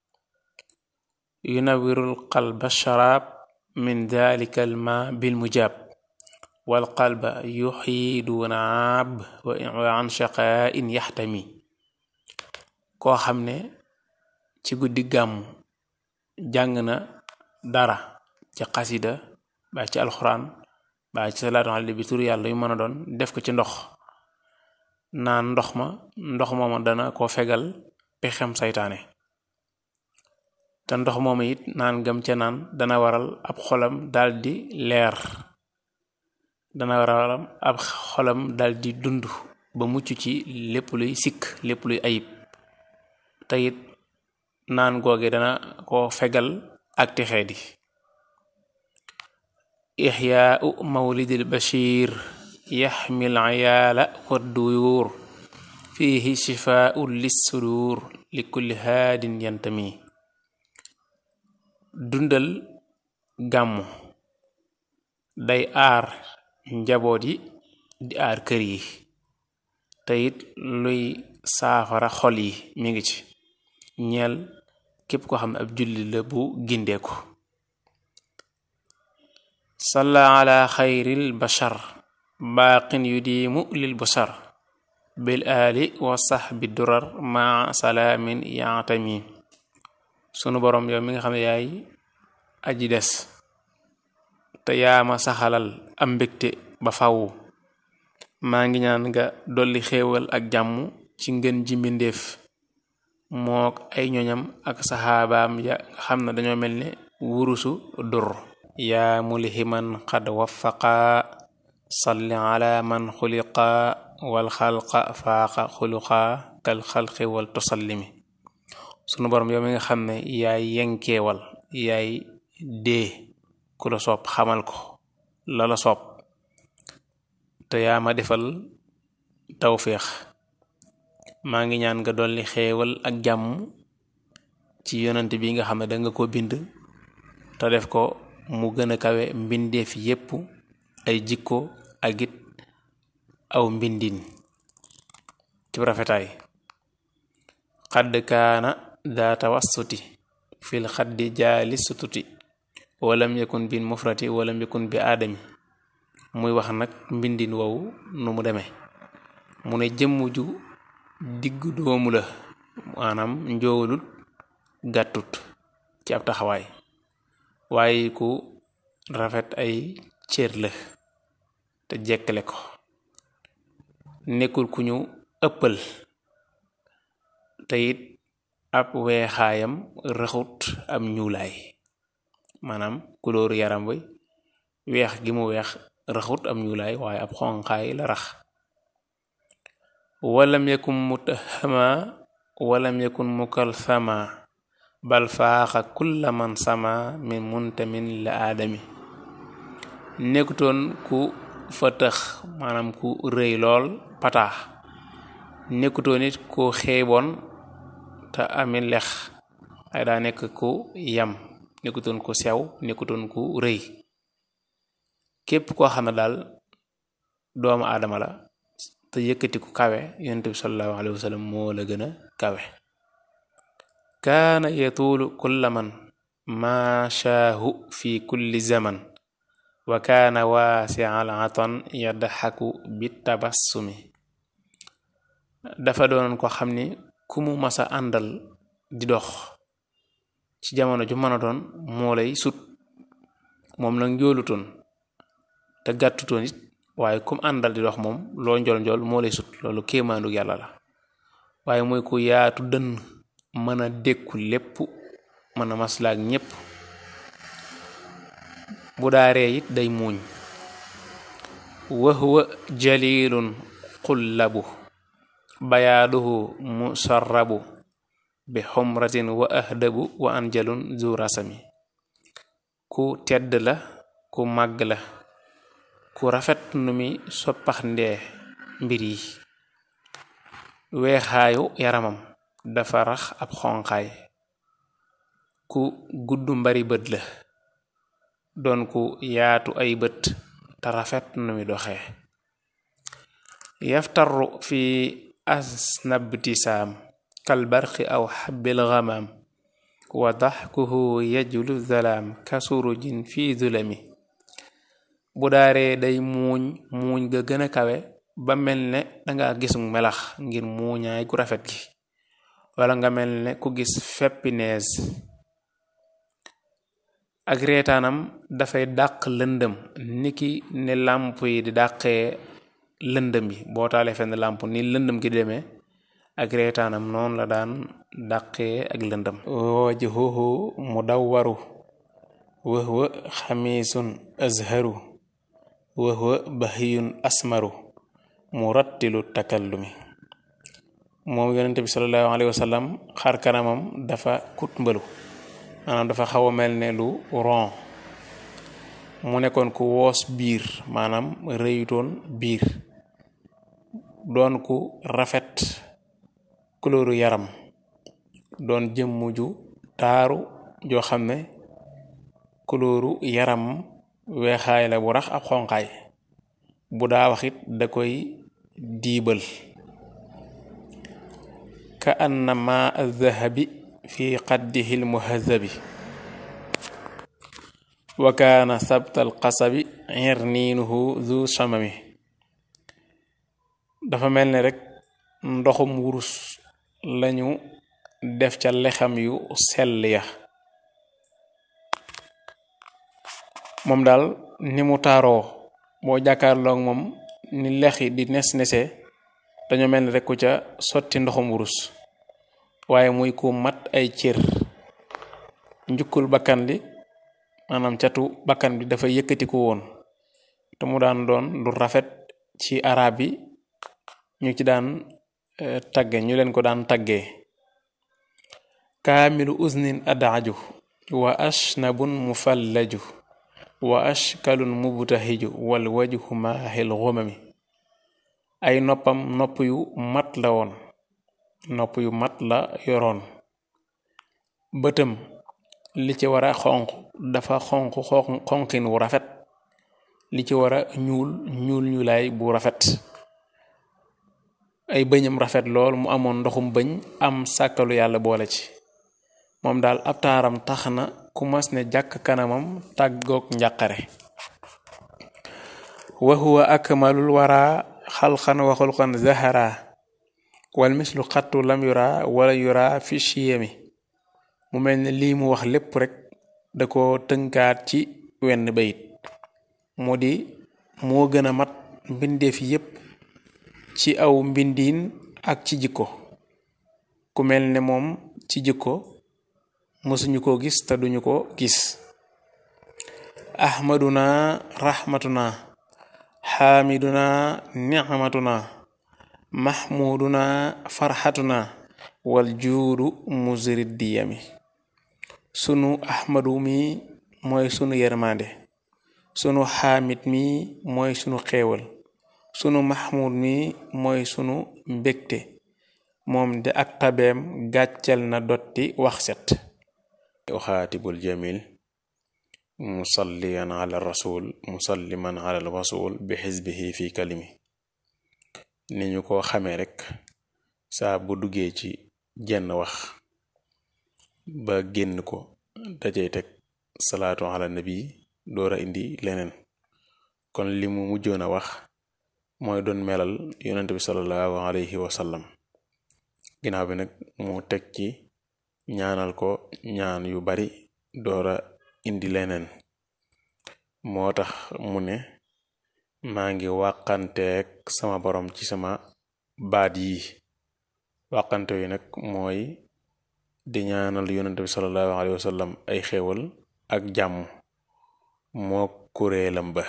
yunawirul qalba sharaab min dalika al ma bil mujab wal qalba yuxyi duna ab wa an shaqain yaxtami koo xam ne ci guddi gàmmu jàng na dara ci xasida baa ci alxuraan baa ci salaatu ala bi tur yàlla yu mën a doon def ko ci ndox naan ndox ma ndox mooma dana ko fegal pexem saytaane te ndox mooma it naan gam ca naan dana waral ab xolam daldi leer dana waral ab xolam daldi dund ba mucc ci lépp luy sikk lépp luy ayib te it naan googe dana ko fegal ak texee di ixyaau mawlidil bashir yaxmil ayaala wadduyuur fiihi shifaau lissudur li kulli haadin yantami dundal gàmmu day aar njaboot yi di aar kër yi te it luy saafara xol yi mi ngi ci ñeel képp ko xam ne ab julli la bu gindeeku salla ala xayril bashar baaqin yudiimu lil basar bil aali wa sahbi durar ma salaamin yaatami sunu borom yow mi nga xam ne yaay aji des te yaama saxalal am mbégte ba fawu maa ngi ñaan nga dolli xéewal ak jàmm ci ngën ji mbindéef mook ay ñoñam ak saxaabaam ya nga xam ne dañoo mel ne wurusu dur yaa mulhiman qad waffaqa salli ala man xuliqa wal xalqa faaqa xuluqa kal xalqi wal tusallimi sunu borom yow mi nga xam ne yaay yenkeewal yaay dee ku la soob xamal ko la la soob te yaa ma defal tawféex maa ngi ñaan nga dolli xeewal ak jàmm ci yonent bi nga xam ne danga ko bind te def ko mu gën a kawe mbindeef yépp ay jikko ak it aw mbindin ci rafetaay xadd kaana daa tawassuti fil xaddi jaali sututi walam yakun bin mufrati walam yakun bi aadami muy wax nag mbindin wow nu mu demee mu ne jëmm ju diggu doomu la maanaam njoowulut gàttut ci ab taxawaay waaye ku rafet ay cër la te jekkale ko nekkul ku ñu ëppal te it ab weexaayam raxut am ñuulaay maanaam kulóoru yaram bi weex gi mu weex raxut am ñuulaay waaye ab xonqaay la rax walam yakun mutahama walam yakun mukalsama bal faaxa kulla man sama min muntamin la aadami nekkutoon ku fëtëx maanaam ku rëy lool pataax nekkutoon it ku xeeboon te ami lex ay daa nekk ku yam nekkutoon ku sew nekkutoon ku rëy képp koo xam ne daal doomu aadama la te yëkkati ku kawe yonent bi sallallahu alayhi wa sallam moo la gën a kawe kaana yatuulu kulla man maashaahu fi kulli zaman wa kaana waasial atan yadxaku bi tabassumi dafa doonoon ko xam ni ku mu masa àndal di dox ci jamono ju mën a doon moo lay sut moom nag njoolutoon te gàttutoon it waaye kum àndal di dox moom loo njol njol moo lay sut loolu kéemaandu yàlla la waaye mooy ku yaatu dënn mën a dékku lépp mën a maslaak ñépp bu daaree it day muuñ wahwa jalilun xullabu bayaaduhu musarrabu bi xumratin wa ahdabu wa anjalun zu rasami ku tedd la ku màgg la ku rafet nu mi soppax ndee mbir yi weexaayu yaramam dafa rax ab xonqaay ku gudd mbari bët la doon ku yaatu ay bët te rafet nu mi doxee yaftaru fi asnabtisaam kalbarqi aw xabbil gamaam wa daxkuhu yajlu zalaam kasurujin fi zulami bu daaree day muuñ muuñ ga gën a kawe ba mel ne danga gis melax ngir muuñaay gu rafet gi wala nga mel ne ku gis feppi nees ak reetaanam dafay dàq lëndëm niki ne làmp yi di dàqee lëndëm yi boo taalee fenn làmp ni lëndëm gi demee ak reetaanam noonu la daan dàqee ak lëndëm wajhuhu mudawwaru wa huwa xamiisun azharu wa huwa bahiyun asmaru murattilu takallumi moom yonente bi sallallahu alayhi wa sallam xar kanamam dafa kut mbalu maanaam dafa xaw a mel ne lu ron mu nekkoon ku woos biir maanaam rëyutoon biir doon ku rafet kulóoru yaram doon jëmm ju taaru joo xam ne kulóoru yaram weexaay la bu rax ab xonqaay bu daa waxit da koy diibal ka anna ma addahabi fi qaddihi lmuhazabi wa kaana sabtal qasabi irniinuhu zu samami dafa mel ni rek ndoxum wurus lañu def ca lexam yu sell ya moom daal ni mu taaroo boo jàkkaarloog moom ni lex yi di nes nese dañoo mel ni rek ku ca sotti ndoxum wurus waaye muy ku mat ay cër njukkul bakkan li maanaam catu bakkan bi dafa yëkkati ko woon te mu daan doon lu rafet ci arab yi ñu ci daan tagge ñu leen ko daan taggee kaamilu usnin adaaju wa ashnabun mufallaju wa ashkalun mubtahiju wal wajhu maahil xumami ay noppam nopp yu mat la woon nopp yu mat la yoroon bëtam li ci war a xonq dafa xonq xonqin wu rafet li ci war a ñuul ñuul ñuulaay bu rafet ay bëñam rafet lool mu amoon ndoxum bëñ am sàkkalu yàlla boole ci moom daal ab taaram tax na ku mas ne jàkk kanamam tàggoog njàqare wa huwa akmalul wara xalxan wa xulqan zahara wal mislu xattu lam yura wala yura fi chiyami mu mel ne lii mu wax lépp rek da ko tënkaat ci wenn bayit mu di moo gën a mat mbindeef yépp ci aw mbindiin ak ci jikko ku mel ne moom ci jikko mësuñu ko gis te duñu ko gis ahmaduna rahmatuna xaamiduna nicmatuna mahmuduna farxatuna wal juudu muzrid diyami sunu ahmadu mi mooy sunu yermande sunu xaamid mi mooy sunu xéewal sunu mahmud mi mooy sunu mbégte moom de ak tabeem gàccel na dotti wax set uxaatibul jamil musalliyan ala rasul musalliman ala rasul bi xisbihi fi kalimi ni ñu ko xamee rek saa bu duggee ci jenn wax ba génn ko dajey teg salaatu ala nabi door a indi leneen kon li mu mujjoon a wax mooy doon melal yonent bi sallallahu alayhi wa sallam ginnaaw bi nag mu teg ci ñaanal ko ñaan yu bari doora indi leneen moo tax mu ne maa ngi wàqanteeg sama borom ci sama baat yi wàqante yi nag mooy di ñaanal yonent bi sallallahu alayhi wa sallam ay xéewal ak jàmm moo kuréelam ba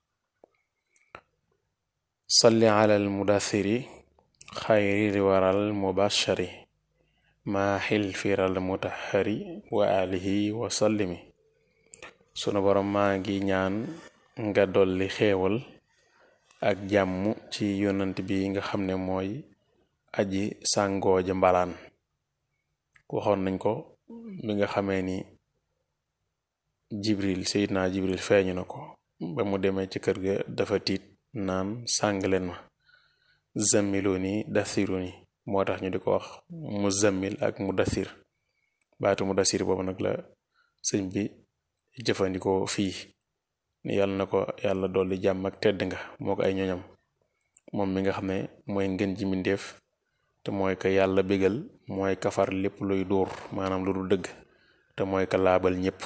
salli ala al mudathiri xayri waral mubashari maaxil firal mutahari wa alihi wa sallimi sunu borom maa ngi ñaan nga dolli xéewal ak jàmm ci yonant bi nga xam ne mooy aji sàngooja mbalaan waxoon nañ ko bi nga xamee ni jibril sayidna jibril feeñu na ko ba mu demee ci kër ga dafa tiit naan sàng leen ma zammiluni dathiruni moo tax ñu di ko wax mu zammil ak mu dathir baatu mu dathir boobu nag la sëñ bi jëfandikoo fii ni yàlla na ko yàlla dolli jàmm ak tedd nga moo ko ay ñoñam moom mi nga xam ne mooy ngën ji mbindéef te mooy ka yàlla bégal mooy kafar lépp luy dóor maanaam lu dul dëgg te mooy ka laabal ñépp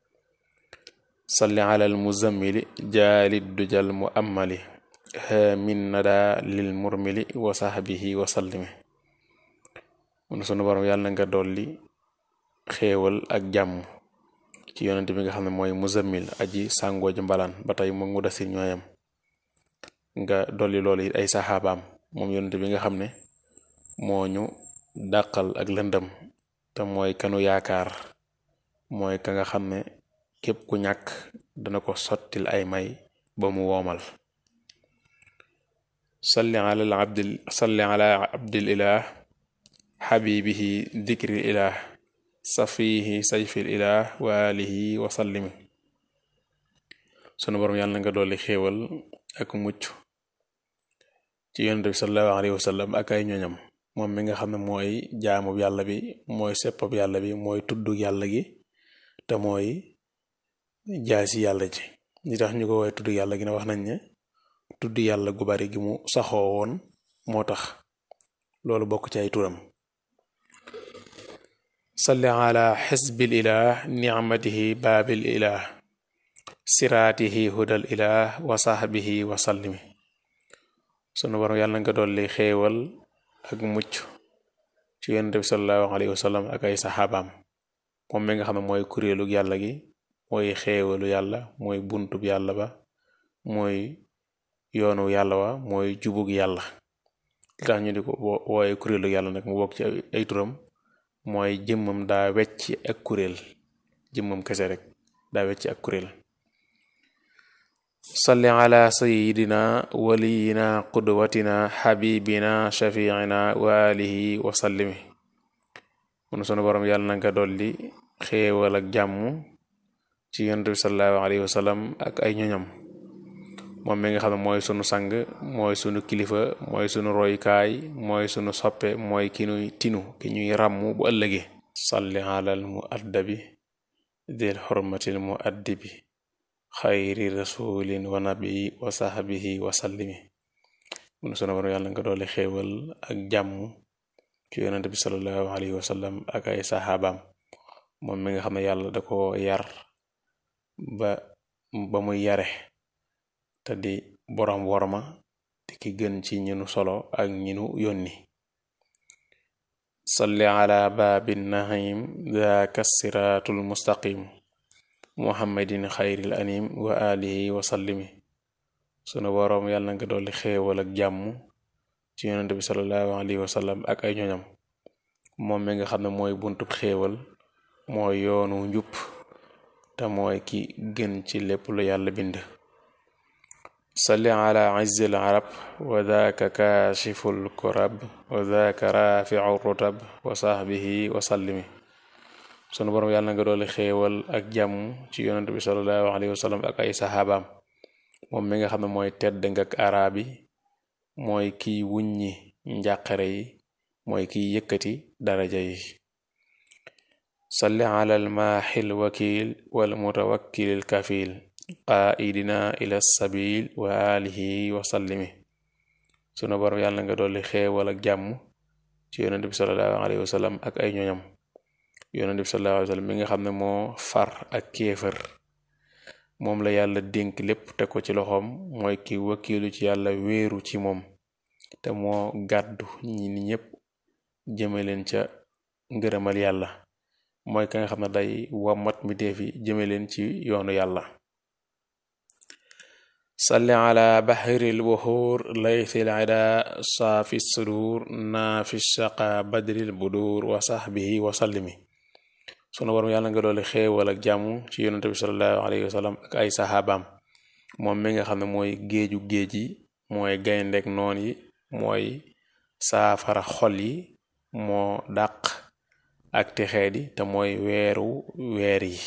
salli alal muzammili jaalid dujal mu ammali min nada lil murmili wa sahbihi wa sallimi mun sunu borom yàlla na nga dolli xéewal ak jàmm ci yonent bi nga xam ne mooy muzammil aji sàngoo ji mbalaan ba tey moom mu dasir ñooyam nga dolli loolu it ay saxaabaam moom yonent bi nga xam ne moo ñu dàqal ak lëndëm te mooy kanu yaakaar mooy ka nga xam ne képp ku ñàkk dana ko sottil ay may ba mu woomal salli ala abdil salli ala abdil ilah xabibihi dikril ilah safihi sayfil ilah wa alihi wa sallimi sunu borom yàlla na nga dolli xéewal ak mucc ci yonent bi sallallahu alayhi wa sallam ak ay ñoñam moom mi nga xam ne mooy jaamub yàlla bi mooy seppab yàlla bi mooy tuddug yàlla gi te mooy jaasi yàlla ji li tax ñu ko woowee tudd yàlla gi ne wax nañ ne tudd yàlla gu bari gi mu saxoo woon moo tax loolu bokk ci ay turam salli ala xisbil ilah nicmatihi baabil ilah siraatihi hudal ilah wa sahbihi wa sallimi sunu borom yàlla nga dolli xéewal ak mucc ci yonent bi sallallahu alayhi wa sallam ak ay saxaabaam moom mi nga xam ne mooy kuréelu yàlla gi mooy xéewalu yàlla mooy buntub yàlla ba mooy yoonu yàlla wa mooy jubug yàlla li tax ñu di ko wooye kuréelu yàlla nag mu bokk ci ay turam mooy jëmmam daa wecc ak kuréel jëmmam kese rek daa wecc ak kuréel salli ala sayidina waliyina qudwatina xabibina shafiina wa alihi wa sallimi mun sunu borom yàlla na nga dolli xéewal ak jàmm ci yonent bi sallallahu alayhi wa sallam ak ay ñoñam moom mi nga xam ne mooy sunu sang mooy sunu kilifa mooy sunu roykaay mooy sunu soppe mooy ki ñuy tinu ki ñuy ràmm bu ëllëgee salli alal mu addabi dil xurmatil mu addibi xayri rasulin wa nabii wa sahbihi wa sallimi mun sunu borom yàlla nga doole xéewal ak jàmm ci yonent bi sallallahu alayhi wa sallam ak ay saxaabaam moom mi nga xam ne yàlla da ko yar ba ba muy yare te di borom worma te ki gën ci ñinu solo ak ñinu yónni salli ala baabin nahim daaka siraatul mustaqim muhammadin xayril anim wa alihi wa sallimi sunu boroom yàlla nga dolli xéewal ak jàmm ci yonente bi sallallahu alayhi wa sallam ak ay ñoñam moom mi nga xam ne mooy buntub xéewal mooy yoonu njub te mooy ki gën ci lépp lu yàlla bind salli ala izzil arab wa daaka kaashiful kurab wa daaka rafiu rutab wa sahbihi wa sallimi sunu borom yàlla nga doole xéewal ak jàmm ci yonent bi sallallahu alayhi wa sallam ak ay saxaabaam moom mi nga xam ne mooy tedd nga ak araab yi mooy kiy wuññi njàqare yi mooy kiy yëkkati daraja yi salli ala almaaxil wakil wal mutawakkilil kafil qaidina ila sabil wa alihi wa sallimi sunu borom yàlla nga dolli xéewal ak jàmm ci yonent bi sallallahu alayhi wa sallam ak ay ñoñam yonent bi sallallahu alayhi wa sallam mi nga xam ne moo far ak kéefër moom la yàlla dénk lépp te ko ci loxoom mooy ki wakiilu ci yàlla wéeru ci moom te moo gàddu ñi ni ñépp jëme leen ca ngërëmal yàlla mooy ka nga xam ne day wammat mi deefi jëme leen ci yoonu yàlla salli ala bahril buxuur laythil ida saafi sudur naafi shaqa badril budur wa sahbihi wa sallimi sunu borom yàlla nga doole xéewal ak jàmm ci yonente bi sallallahu alayhi wa sallam ak ay saxaabaam moom mi nga xam ne mooy géeju géej yi mooy gayndek noon yi mooy saafara xol yi moo dàq ak texee di te mooy weeru weer yi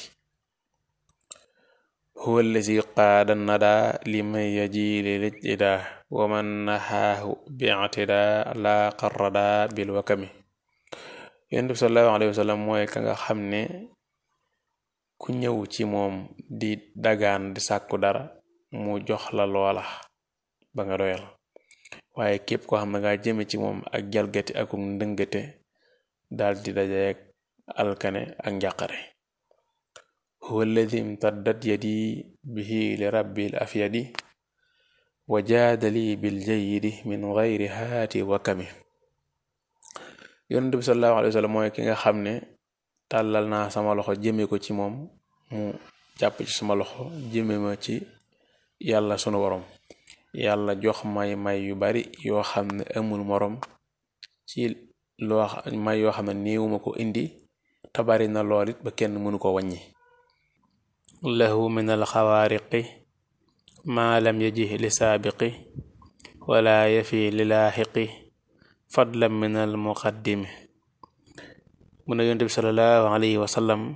huwa allazi qaada nada liman yajili lijtida wa man nahaahu bi'tida la qarrada bil wakami yonent bi sallallahu alayhi wa sallam mooy ka nga xam ne ku ñëw ci moom di dagaan di sàkku dara mu jox la loola ba nga doyal waaye képp koo xam ne nga jëme ci moom ak jalgati ak ndëngate dal di dajeek alkane ak njàqare huwa alladi imtaddat yadi bihi li rabbil afyadi wa jaadali bil jayyidi min gayri haati wakami yonent bi sallallahu alayhi wa sallam mooy ki nga xam ne tàllal naa sama loxo jëme ko ci moom mu jàpp ci sama loxo jëme ma ci yàlla sunu borom yàlla jox may may yu bari yoo xam ne amul morom ci loo may yoo xam ne néewuma ko indi te bari na lool it ba kenn mënu ko wàññi lahu min alxawaariqi maa lam yaji li saabiqi wala yafi li laaxiqi fadlan min al muqaddimi mu ne yonent bi sallallahu alayhi wa sallam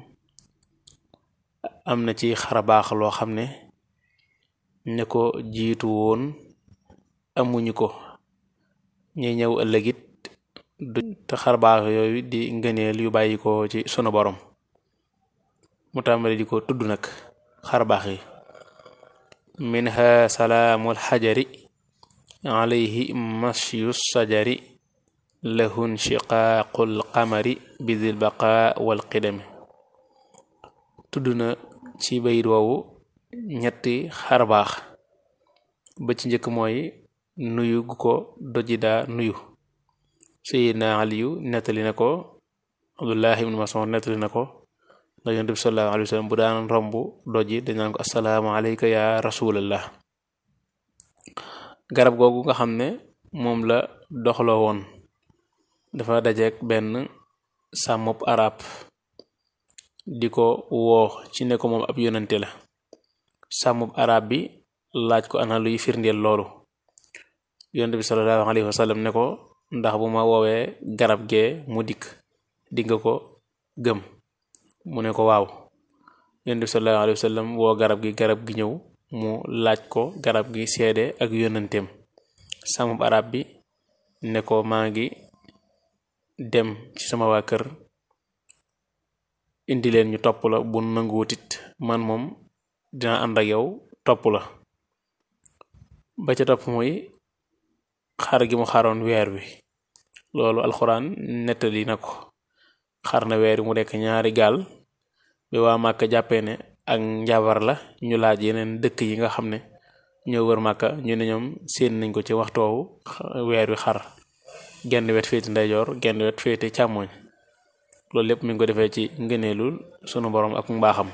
am na ci xarabaax loo xam ne ne ko jiitu woon amuñu ko ñi ñëw ëllëgit du te xarbaax yooyu di ngëneel yu bàyyi ko ci sunu borom mu tàmbali di ko tudd nag xarbaax yi minha salaamul xajari alayhi masyu sajari lahun shiqaaqul qamari bidil baqa wal qidami tudd na ci bayit woowu ñetti xarbaax ba ci njëkk mooy nuyu gu ko doji daa nuyu sayidna aliyu nettali na ko abdullah ibnu mas'ud nettali na ko ndax yonent bi sallallahu alayhi wa sallam bu daan romb doji dañ naan ko assalaamu alayka ya rasulallah garab googu nga xam ne moom la doxloo woon dafa dajeek benn sàmmub arab di ko woo ci ne ko moom ab yonante la sàmmub arab bi laaj ko ana luy firndeel loolu yonent bi sallallahu alayhi wa sallam ne ko ndax bu ma woowee garab gee mu dikk dinga ko gëm mu ne ko waaw yonent bi sallallahu alayhi wa sallam woo garab gi garab gi ñëw mu laaj ko garab gi seede ak yonanteem sàmmub arab bi ne ko maa ngi dem ci sama waa kër indi leen ñu topp la bu nanguwutit man moom dina ànd ak yow topp la ba ca topp mooy xar gi mu xaroon weer wi loolu alxuraan nettali na ko xar na weer wi mu nekk ñaari gaal bi waa Màkka jàppee ne ak njabar la ñu laaj yeneen dëkk yi nga xam ne ñoo wër Màkka ñu ne ñoom séen nañ ko ci waxtu woowu weer wi xar genn wet féete ndeyjoor genn wet féete càmmoñ loolu lépp mi ngi ko defee ci ngëneelul sunu borom ak mbaaxam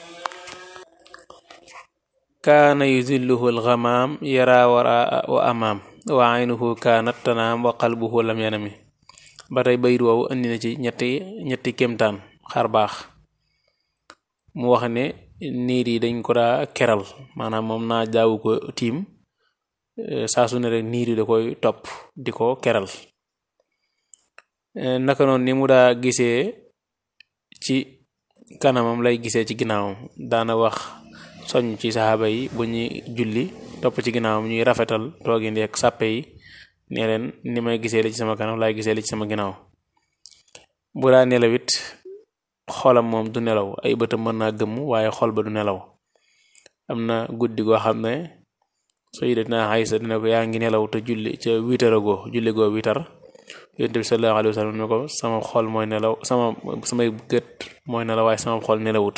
kaana yuzilluhu alxamaam yara waraa wa amaam wa aynuhu kaanat tanaam wa qalbuhu lam yanami ba tey bayit woowu andi na ci ñetti ñetti kémtaan xar baax mu wax ne niir yi dañ ko daa keral maanaam moom naa jaawu ko tiim saa su ne rek niir yi da koy topp di ko keral naka noonu ni mu daa gisee ci kanamam lay gisee ci ginnaawam daana wax soñ ci saxaaba yi bu ñuy julli topp ci ginnaawam ñuy rafetal toogin ak sàppe yi ne leen ni may gisee li ci sama kanam laay gisee li ci sama ginnaaw bu daa nelaw it xolam moom du nelaw ay bëtam mën naa gëmm waaye xol ba du nelaw am na guddi goo xam ne sayyidatuna Aysa dina ko yaa ngi nelaw te julli ca witar agoo julli goo witar yonent bi sallallahu alayhi wa sallam ne ko sama xol mooy nelaw sama samay gët mooy nelaw waaye sama xol nelawut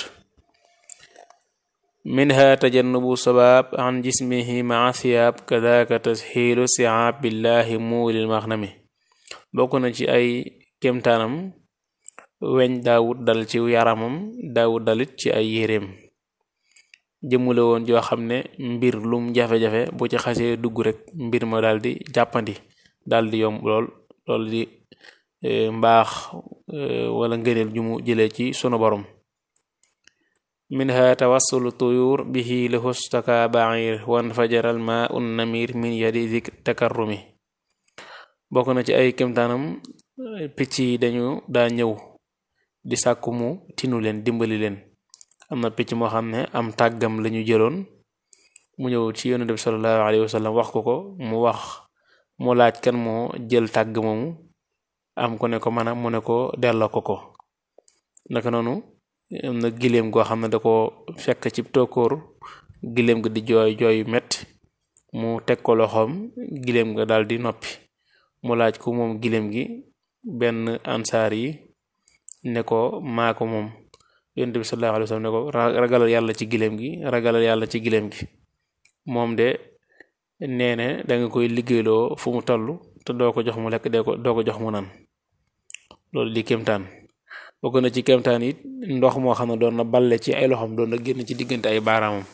minha tajannubu sabab an jismihi maa siyaab kadaka tasxiilu siaab billahi muulil maxnami bokk na ci ay kémtaanam weñ daawut dal ci yaramam daawut dalit ci ay yéreem jëmule woon joo xam ne mbir lum jafe-jafe bu ci xasee dugg rek mbir ma daal di jàppandi daal di yomb lool loolu di mbaax wala ngëneel ju mu jëlee ci sunu borom minha tawassulu tuyur bihi lahustaka bair wan fajaral ma un namir min yadi zik takarrumi bokk na ci ay kemtaanam picc yi dañu daa ñëw di sàkku mu tinu leen dimbali leen am na picc moo xam ne am tàggam lañu jëloon mu ñëw ci yonent bi sallallahu alayhi wa sallam wax ko ko mu wax mu laaj kan moo jël tàgg moomu am ko ne ko mana mu ne ko delloo ko ko naka noonu am na giléem goo xam ne da ko fekk ci tokkoor giléem ga di jooy jooy metti mu teg ko loxoom giléem ga daal di noppi mu laaj ko moom giléem gi benn ansaar yi ne ko maa ko moom yonent bi sallallahu alayhi wa sallam ne ko ragalal yàlla ci giléem gi ragalal yàlla ci giléem gi moom de nee ne da nga koy liggéeyloo fu mu toll te doo ko jox mu lekk dee ko doo ko jox mu naan loolu di kémtaan bokk na ci kémtaan it ndox moo xam ne doon na balle ci ay loxoom doon na génn ci diggante ay baaraamam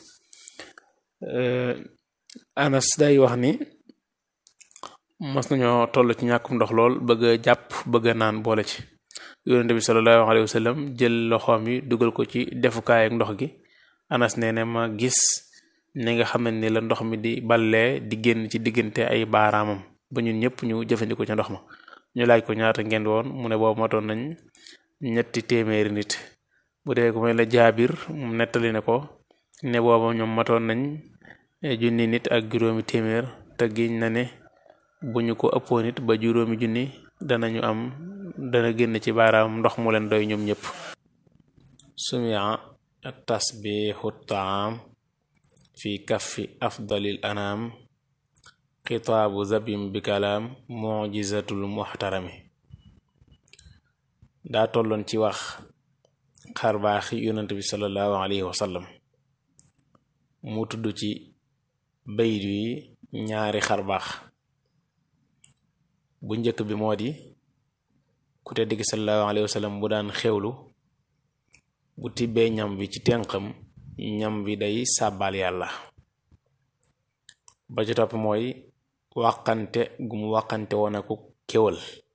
anas day wax ni mas nañoo toll ci ñàkkum ndox lool bëgg a jàpp bëgg a naan boole ci yonente bi sallallahu alayhi wa sallam jël loxoom yi dugal ko ci defukaay ak ndox gi anas nee ne ma gis ni nga xam ne ni la ndox mi di ballee di génn ci diggante ay baaraamam ba ñun ñëpp ñu jëfandikoo ca ndox ma ñu laaj ko ñaata ngeen woon mu ne boobu matoon nañ ñetti téeméeri nit bu dee ko may la jaabir mu nettali ne ko ne booba ñoom matoon nañ junni nit ak juróomi téeméer te giñ na ne bu ñu ko ëppoo nit ba juróomi junni danañu am dana génn ci baaraam ndox mu leen doy ñoom ñëpp sumia tasbixu taam fi kaffi afdalil anaam xitaabu zabim bi kalaam mujizatul muxtarami daa tolloon ci wax xarbaaxi yonent bi sallallahu alayhi wa sallam mu tudd ci bayit yi ñaari xarbaax bu njëkk bi moo di ku tedd gi sallallahu alayhi wa sallam bu daan xewlu bu tibbee ñam bi ci tenqam ñam bi day sàbbaal yàlla ba ci topp mooy wàqante gu mu wàqante woon aku kéwal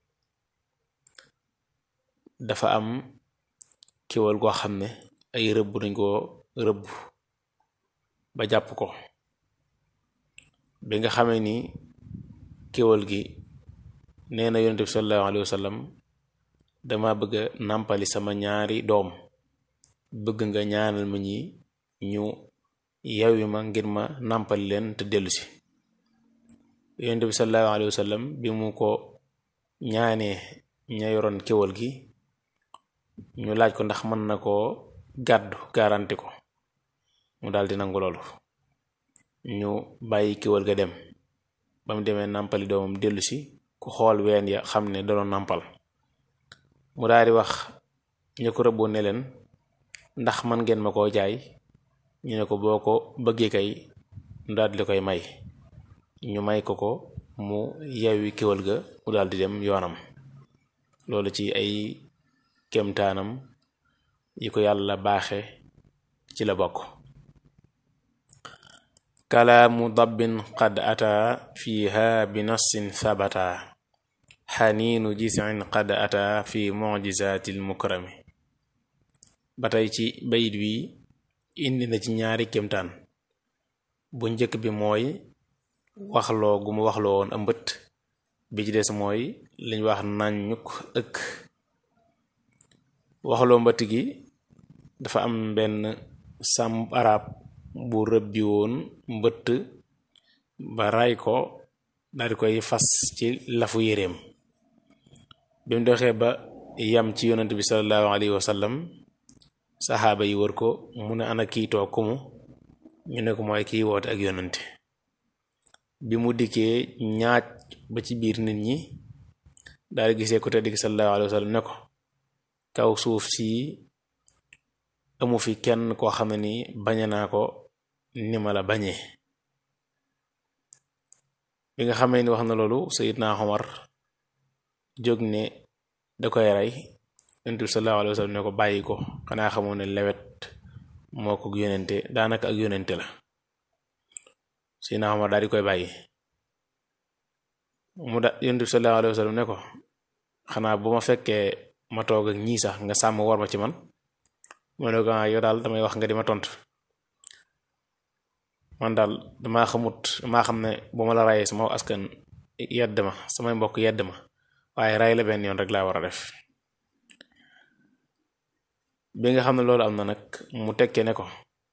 dafa am kéwal goo xam ne ay rëbb dañ ko rëbb ba jàpp ko bi nga xamee ni kéwal gi nee na yonent bi sallallahu alayhi wa sallam dama bëgg a nàmpali sama ñaari doom bëgg nga ñaanal ma ñi ñu yewwi ma ngir ma nàmpali leen te dellu si yonent bi sallallahu alayhi wa sallam bi mu ko ñaanee ña yoroon kéwal gi ñu laaj ko ndax mën na koo gàddu garanti ko mu daldi nangu loolu ñu bàyyi kéwal ga dem ba mu demee nàmpali doomam dellu si ku xool ween ya xam ne da doon nàmpal mu daal di wax ñu ko rëbboon ne leen ndax man ngeen ma koo jaay ñu ne ko boo ko bëggee kay ñu daal di koy may ñu may ko ko mu yewwi kéwal ga mu daal di dem yoonam loolu ci ay kemtaanam yi ko yàlla baaxe ci la bokk kalaamu dabbin qad ata fiha bi nassin sabata xaniinu jisin qad ata fi mujizatil mukrami ba tey ci bayit wi indi na ci ñaari kemtaan bu njëkk bi mooy waxloo gu mu waxloo woon ëmbët bi ci des mooy liñ wax naññuk ëkk waxloo mbëtt gi dafa am benn sàmm arab bu rëbbi woon mbëtt ba ray ko daal di koy fas ci lafu yéreem bi mu doxee ba yam ci yonent bi sallallahu alayhi wa sallam saxaaba yi wër ko mu ne ana kii toog kumu ñu ne ko mooy kii woote ak yonante bi mu dikkee ñaaj ba ci biir nit ñi daal di gisee ko te digg sallallahu alayhi wa sallam ne ko kaw suuf si amu fi kenn koo xam ne ni bañe naa ko ni ma la bañee bi nga xamee ni wax na loolu Seydina Omar jóg ne da koy rey yonent bi sallallahu alayhi wa sallam ne ko bàyyi ko xanaa xamoo ne lewet moo ko yónente daanaka ak yónente la Seydina Omar daal di koy bàyyi mu da yonent bi sallallahu alayhi wa sallam ne ko xanaa bu ma fekkee ma toog ak ñii sax nga sàmm war ma ci man mu ne ko yow daal damay wax nga di ma tontu man daal damaa xamut damaa xam ne bu ma la rayee sama askan yedd ma samay mbokk yedd ma waaye ray la benn yoon rek laa war a def bi nga xam ne loolu am na nag mu tekkee ne ko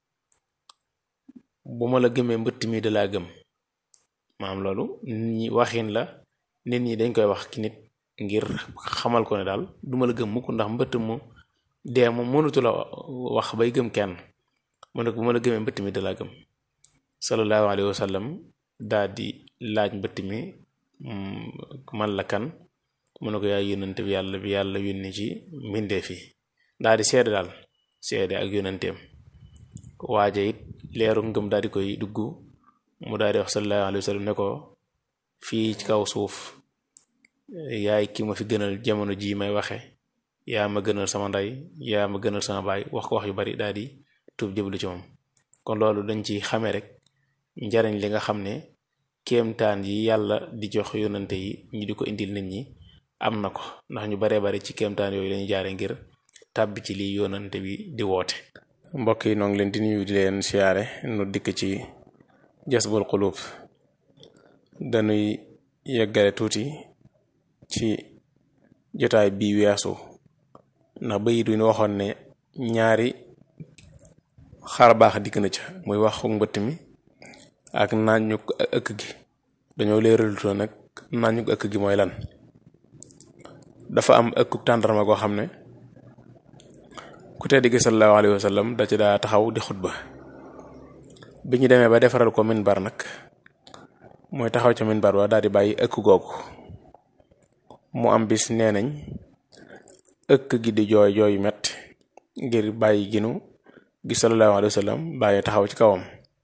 bu ma la gëmee mbëtt mi da laa gëm maam loolu nit ñi waxin la nit ñi dañ koy wax ki nit ngir xamal ko ne daal duma la gëm mukk ndax mbëtt mu dee moom mënutu la wax bay gëm kenn mu ne ko bu ma la gëmee mbëtt mi da laa gëm sallallahu alayhi wa sallam daa di laaj mbëtt mi man la kan mu ne ko yaay yónnante bi yàlla bi yàlla yónni ci mbindee fi daa di seede daal seede ak yónnanteem waaje it leeru ngëm daal di koy dugg mu daal di wax sallallahu alayhi wa sallam ne ko fii ci kaw suuf yaay ki ma fi gënal jamono ji may waxe yaa ma gënal sama ndey yaa ma gënal sama baay wax ko wax yu bari daal di tuub jëblu ci moom kon loolu dañ ci xamee rek njariñ li nga xam ne kéemtaan yi yàlla di jox yónnante yi ñu di ko indil nit ñi am na ko ndax ñu baree bari ci kéemtaan yooyu lañu jaare ngir tàbbi ci lii yónnante bi di woote mbokk yi noo ngi leen di nuyu di leen siyaare nu dikk ci jasbul xulub dañuy yeggale tuuti ci jotaay bii weesu ndax bayit wi ñu waxoon ne ñaari xar baax dikk na ca muy waxu mbëtt mi ak nañu ëkk gi dañoo leeralutoo nag nañu ëkk gi mooy lan dafa am ëkku tàndarma goo xam ne ku tedd gi sallallahu alayhi wa sallam da ci daa taxaw di xutba bi ñu demee ba defaral ko minbar nag mooy taxaw ca minbar ba daal di bàyyi ëkk googu mu am bis nee nañ ëkk gi di jooy jooy metti ngir bàyyi ginu gi sallallahu alayhi wa sallam bàyyi taxaw ci kawam